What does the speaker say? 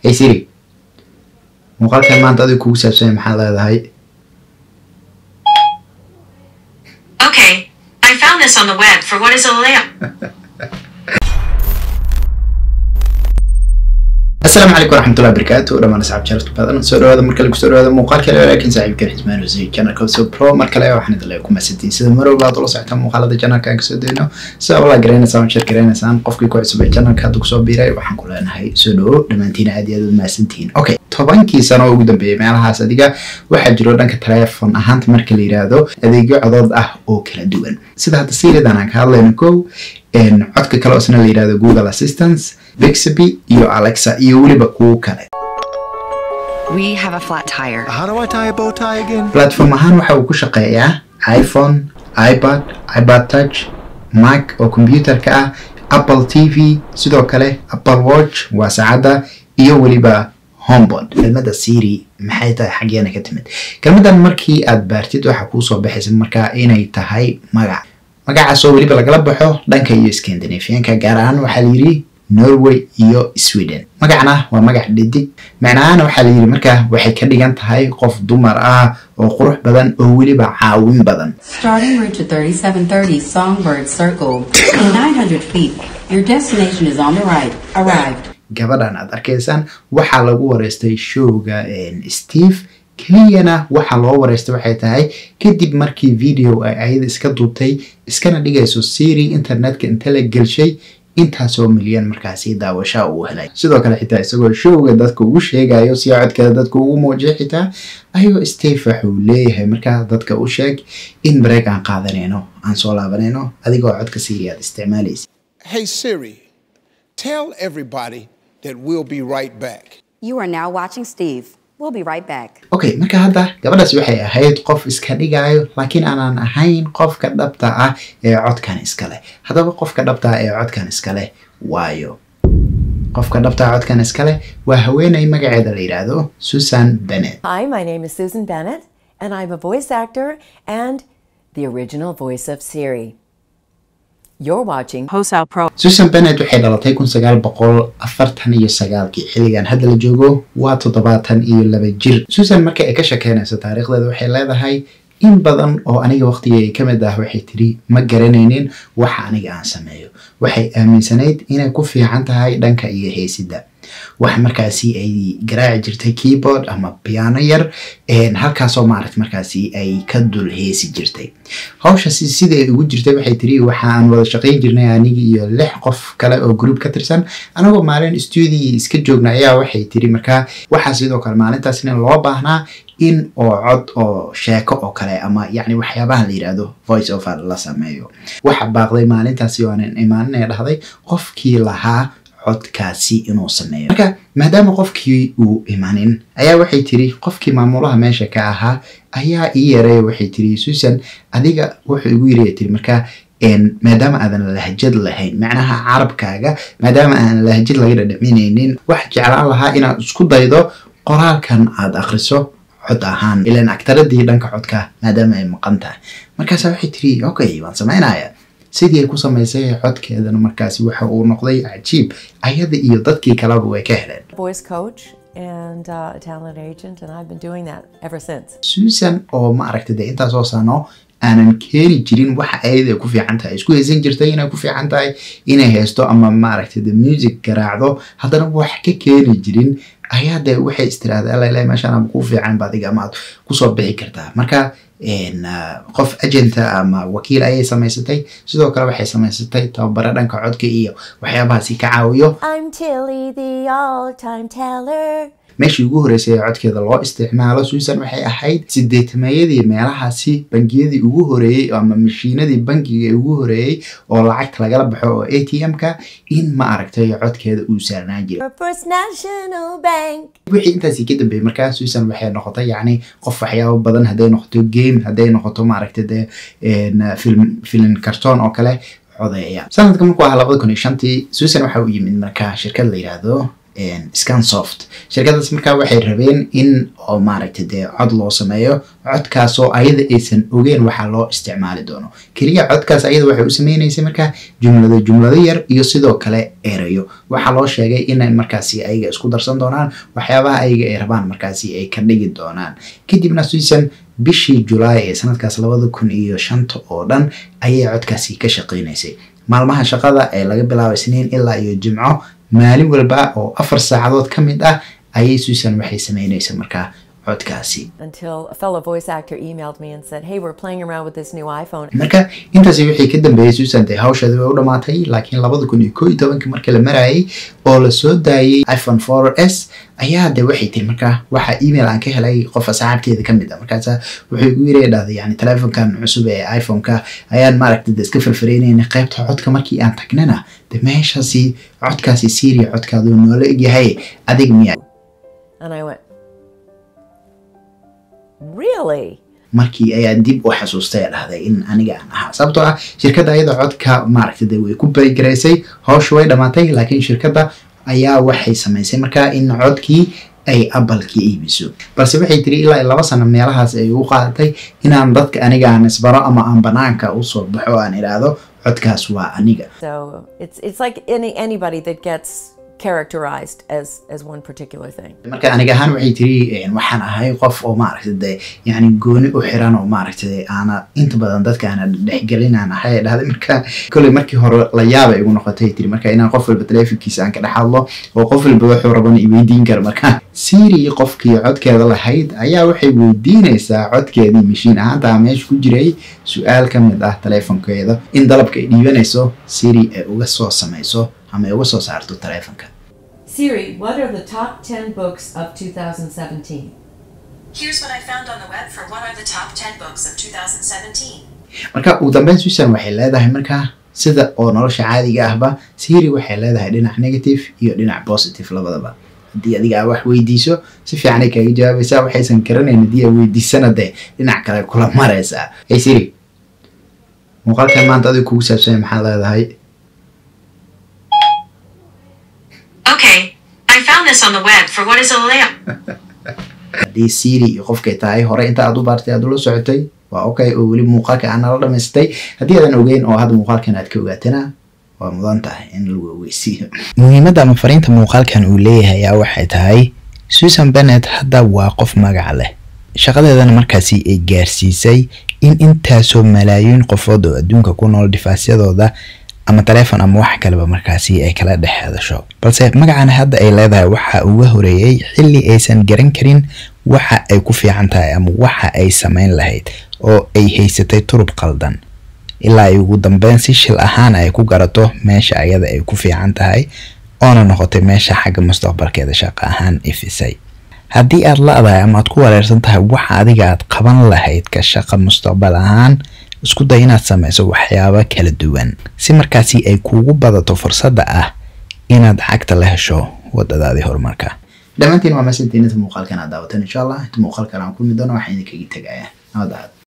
hey siri muuqaalkan maanta adiga kugu saabsanya maxaa leedahay Okay, I found this on the web for what is a layup. asalaamu calaykum waraxmatullahi wabarakaatu dhamaan asxaab jarabta badan soo dhawaada mar kale kusoo dhawaada muuqaal kale laakiin saaxiibkan xismaan husey channelka so pro mar kale waxaan idin leeyahay ku mahadsantiin sida mar walba aad ula socotaan muuqaalada channelka aan kasoo dayno sida walaa garanaysaan share garanaysaan qofkii ku cusub ee channelka hadda kusoo biiray waxaan ku leenahay soo dhawo dhammaantiina aad iyo aad u mahadsantihiin okay tobankii sano ugu dambeeyay meelahaas adiga waxaa jiro dhanka teleefon ahaanta marka la yiraahdo adeegyo codood ah oo kala duwan sida hadda siridan aan ka hadlayno kow codka kale oo isna la yirahdo google assistance bixby iyo alexa iyo weliba kuwo kale We have a flat tire. How do I tie a bow tie again? platform ahaan waxa uu ku shaqeeyaa iphone ipad ipad touch mac oo computerka ah apple t v sidoo kale apple watch waa saacadda iyo weliba homebod kelmada siri maxay tahay xaggeena ka timid kelmadan markii aad baartid waxaa kuusoo baxaysa markaa inay tahay magac magacaas oo weliba lagala baxo dhanka iyo scandinavianka gaar ahaan waxaa layidhi norway iyo sweden magacna waa magac dhidig macnahaana waxaa layidhi markaa waxay ka dhigan tahay qof dumar ah oo qurux badan oo weliba caawin badan Starting route to 3730 Songbird Circle. In 900 feet, your destination is on the right. Arrived. gabadhan aad arkaysaan waxaa lagu wareystay showga steve keliyana waxaa loo wareystay waxay tahay kadib markii video ay ayada iska duubtay iskana dhigayso siri internetka inta la gelshay intaasoo milyan markaasi daawashaa uu helay sidoo kale xitaa isagoo showga dadka ugu sheegayo si codkeeda dadka ugu muujiya xitaa ayagoo steve waxuu leeyahay markaa dadka u sheeg in bareeg aan qaadanayno aan soo laabanayno adigoo codka siri aad isticmaalaysa Hey Siri, tell everybody that we'll be right back. You are now watching Steve. We'll be right back. okay marka hadda gabadhaas waxay ahayd qof iska dhigayo laakiin aanan ahayn qofka dhabta ah ee codkan iskale haddaba qofka dhabta ah ee codkan iskale waayo qofka dhabta ah codkan iskale waa haweeney magaceeda la yidhaahdo susan bennett Hi, my name is Susan Bennett, and I'm a voice actor and the original voice of Siri. You're watching Hosao Pro. susan bennett waxay dhalatay kun sagaal boqol afartan iyo sagaalkii xilligan hadda la joogo waa toddobaatan iyo laba jir susan marka ay ka shekeynayso taariikhdeeda waxay leedahay in badan oo aniga waqtigay ka mid ah waxay tiri ma garanaynin waxa aniga aan sameeyo waxay aaminsanayd inay ku fiican tahay dhanka iyo heesidda wax markaasi ay garaaci jirtay keyboard ama piano yar halkaasoo maaragt markaasi ay ka dul heesi jirtay hawshaasi sida ay ugu jirtay waxay tiri waxaan wada shaqayn jirnay anigi iyo lix qof kale oo group ka tirsan anagoo maalin studio iska joogna ayaa waxay tiri markaa waxaa sidoo kale maalintaasna loo baahnaa in oo cod oo sheeko oo kale ama yacni waxyaabaha la yidhaahdo voice over la sameeyo waxa baaqday maalintaasi oo aanan imaaninaya dhahday qofkii lahaa codkaasi inuu sameeyo marka maadaama qofkii uu imanin ayaa waxay tiri qofkii maamulaha meesha ka ahaa ayaa ii yareeya waxay tiri susan adiga wuxuu igu yiraya tiri markaa maadaama aadan lahjad lahayn macnaha carabkaaga maadaama aan lahjad laga dhadhaminaynin wax jeclaan lahaa inaad isku daydo qoraalkan aad akriso cod ahaan ilan agtaradii dhanka codka maadaama ay maqan tahay markaasa waxay tiri okay waan samaynaya sidii ay ku samaysay codkeedana markaasi waxa uu noqday cajiib ayada iyo dadkii kaleba way ka heleen voice coach and uh, a talent agent, and I've been doing that ever since. susan oo ma aragta dee intaasoo sano aanan keeni jirin waxa ayada ay ku fiican tahay isku haysan jirtay inay ku fiican tahay inay haysto ama ma aragta de music garaacdo haddana wax ka keeni jirin ayaa de waxay istiraahda alla meeshaan ama kuu fiican ba adiga ama aad kusoo bixi kartaa marka qof agenta ama wakiil ayay samaysatay sidoo kale waxay samaysatay tababare dhanka codka iyo waxyaabahaasi ka caawiyo I'm Tilly, the all-time teller. meeshii ugu horreysay ee codkeeda loo isticmaalo susan waxay ahayd sideetameeyadii meelahaasi bangiyadii ugu horeeyey ama mashiinadii bangiga ee ugu horeeyey oo lacagta lagala baxo oo a t m-ka in ma aragtay codkeeda uu saarnaan jiray Your First National Bank. wixii intaasi ka dambeeyey markaa susan waxay noqotay yacni qof waxyaabo badan hadday noqoto game hadday noqoto maaragta dee film film cartoon oo kale codeeya sanadka markuu ahaa labada kun iyo shantii susan waxa uu yimid markaa shirkad la yidhaahdo scansoft shirkadaas markaa waxay rabeen in oo maaragtay dee cod loo sameeyo codkaasoo ayada aysan ogeen waxaa loo isticmaali doono keliya codkaas ayada waxay u sameynaysay markaa jumlado jumlado yar iyo sidoo kale erayo waxaa loo sheegay inay markaasi ayaga isku darsan doonaan waxyaabaha ayaga ay rabaan markaasi ay ka dhigi doonaan kadibna suisan bishii julaay ee sanadkaas labada kun iyo shanta oo dhan ayay codkaasi ka shaqeynaysay maalmaha shaqada ee laga bilaabo isniin ilaa iyo jimco maalin walba oo afar saacadood ka mid ah ayay suisan waxay sameynaysa markaa codkaasi Until a fellow voice actor emailed me and said, Hey, we're playing around with this new iPhone. marka intaasi wixii ka dambeeyey susan dee hawsheedi way u dhamaatay laakiin labada kun iyo koo iyo tobankii markii la marayay oo la soo daayey iphone 4s ayaa de waxay tiri markaa waxaa email aan ka helay qof asxaabteeda ka mid a markaasa wuxuu igu yiri dhahday yani telefonkan cusub ee iphone-ka ayaan maaragtay de iska falfaleynayna qaybta codka markii aan tagnana de meeshaasi codkaasi syria codkaaduu noola egyahay adiga miya And I went, Really? markii ayaan dib u xasuustay ee dhahday in aniga aan ahaa sababtoo ah shirkadda ayada codka maaragtay dee way ku baygaraysay hawsha way dhamaatay laakiin shirkadda ayaa waxay samaysay markaa in codkii ay abalka iibiso balse waxay tiri ilaa iyo laba sano meelahaas ay ugu qaadatay inaan dadka aniga aan isbaro ama aan banaanka usoo baxo aan idhaahdo codkaas waa aniga So it's it's like any anybody that gets characterized as as one particular thing. marka aniga ahaan waxay tiri een, waxaan ahay qof oo maaragtay dee yani gooni u xiran oo maaragtay aana inta badan dadka aana dhexgelin aan ahay ay dhahday marka kolley markii hore la yaaba igu noqotay tiri marka inaan qof walba teleefonkiisa aan ka dhex hadlo oo qof walba wuxuu rabana i weydiin karo marka siri qofkii codkeeda lahayd ayaa waxay weydiinaysaa codkeedii mashiin ahaanta meesha ku jiray su-aal ka mid ah teleefonkeeda in dalabka ay dhiibanayso siri ay uga soo samayso ama ay uga soo saarto teleefonka Siri, what are the top 10 books of 2017? Here's what I found on the web for what are the top 10 books of 2017. marka ugu dambeyn susan waxay leedahay markaa sida oo nolosha caadiga ahba siri waxay leedahay dhinac negative iyo dhinac positive labadaba haddii adiga aa wax weydiiso si fiicanay kaga jawaabaysaa waxaysan garanayn haddii aa weydiisana dee dhinac kale kula maraysaa hey siri muuqaalkan maanta adiga kugu saabsanya maxaad leedahay Okay, I found this on the web for what is a layout. haddii siri iyo qofkay tahay hore inta aad u baartay aad ula socotay waa okay oo weli muuqaalka aan nala dhamaystay haddii aadan ogeyn oo hadda muuqaalkan aad ka ogaatana waa mudan tahay in lagu ogeysiiyo muhiimadda ama fariinta muuqaalkan uu leeyahay ayaa waxay tahay susan bennet hadda waa qof magac leh shaqadeedana markaasi ay gaarsiisay in intaasoo malaayiin qofood oo adduunka ku nool difaasyadooda ama taleefon ama wax kaleba markaasi ay kala dhex hadasho balse magacan hadda ay leedahay waxa uga horeeyey xilli aysan garan karin waxa ay ku fiican tahay ama waxa ay samayn lahayd oo ay haysatay turub qaldan ilaa ay ugu dambeyn si shil ahaan ay ku garato meesha ayada ay ku fiican tahay oona noqotay meesha xagga mustaqbalkeeda shaqo ahaan ifisay haddii aad la-dahay ama aad ku wareersan tahay waxa adiga aad qaban lahayd ka shaqa mustaqbal ahaan isku day inaad samayso waxyaabo kala duwan si markaasi ay kuugu badato fursadda ah inaad cagta la hesho wadadaadii horumarka dhammaantiin waa masantiinata muuqaalkan aad daawatan insha allah inta muuqaalkan aan kulmi doono waxaan idinkaga tegayaa nabad ahaad